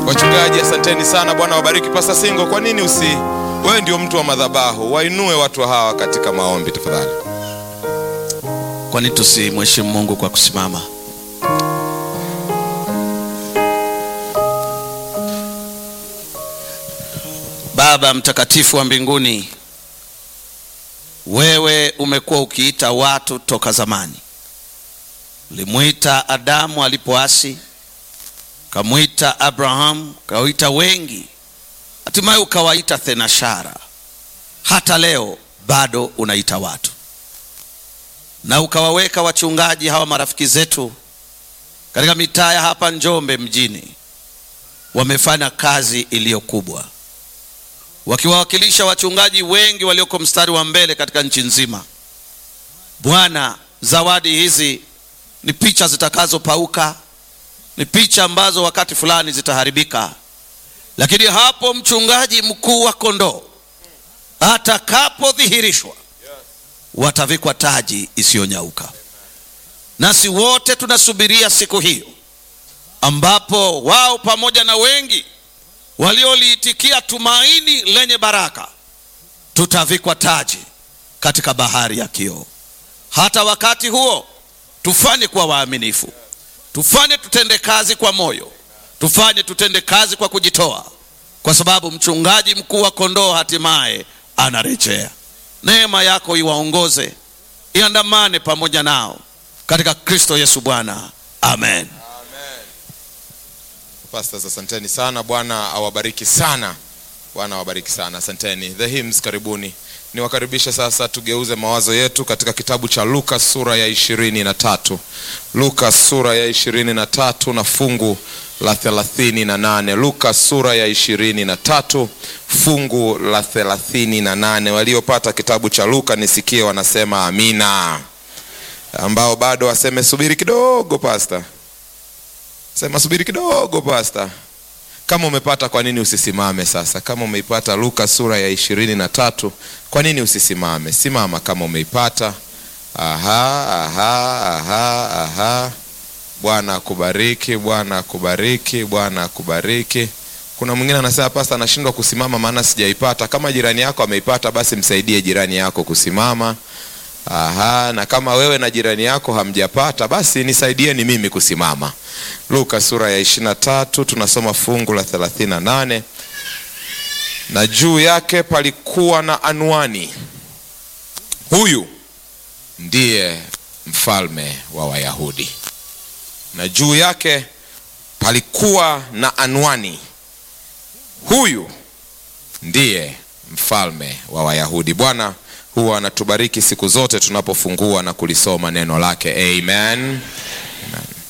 Wachungaji, asanteni sana. Bwana wabariki. Pasta Singo, kwa nini usi wewe ndio mtu wa madhabahu, wainue watu hawa katika maombi tafadhali. Kwani tusimheshimu Mungu kwa kusimama? Baba mtakatifu wa mbinguni, wewe umekuwa ukiita watu toka zamani. Ulimwita Adamu alipoasi, ukamwita Abrahamu, ukawaita wengi, hatimaye ukawaita thenashara. Hata leo bado unaita watu na ukawaweka wachungaji hawa marafiki zetu katika mitaa ya hapa Njombe mjini. Wamefanya kazi iliyo kubwa, wakiwawakilisha wachungaji wengi walioko mstari wa mbele katika nchi nzima. Bwana, zawadi hizi ni picha zitakazopauka, ni picha ambazo wakati fulani zitaharibika, lakini hapo mchungaji mkuu wa kondoo atakapodhihirishwa watavikwa taji isiyonyauka. Nasi wote tunasubiria siku hiyo ambapo wao pamoja na wengi walioliitikia tumaini lenye baraka tutavikwa taji katika bahari ya kioo. Hata wakati huo tufanye kuwa waaminifu, tufanye tutende kazi kwa moyo, tufanye tutende kazi kwa kujitoa, kwa sababu mchungaji mkuu wa kondoo hatimaye anarejea. Neema yako iwaongoze, iandamane pamoja nao katika Kristo Yesu Bwana, amen. Pastors, asanteni sana. Bwana awabariki sana. Bwana awabariki sana, asanteni. The hymns, karibuni. Niwakaribishe sasa, tugeuze mawazo yetu katika kitabu cha Luka sura ya ishirini na tatu. Luka sura ya ishirini na tatu na fungu la thelathini na nane. Luka sura ya ishirini na tatu fungu la thelathini na nane. Waliopata kitabu cha Luka nisikie wanasema amina, ambao bado waseme subiri kidogo pasta sema subiri kidogo pasta. Kama umepata kwa nini usisimame sasa? Kama umeipata Luka sura ya ishirini na tatu, kwa nini usisimame? Simama kama umeipata. Aha, aha, aha, aha. Bwana akubariki, Bwana akubariki, Bwana akubariki. Kuna mwingine anasema pasta, anashindwa kusimama maana sijaipata. Kama jirani yako ameipata, basi msaidie jirani yako kusimama. Aha, na kama wewe na jirani yako hamjapata basi nisaidieni mimi kusimama. Luka sura ya ishirini na tatu tunasoma fungu la thelathini na nane na juu yake palikuwa na anwani, huyu ndiye mfalme wa Wayahudi. Na juu yake palikuwa na anwani, huyu ndiye mfalme wa Wayahudi. Bwana huwa anatubariki siku zote tunapofungua na kulisoma neno lake. Amen.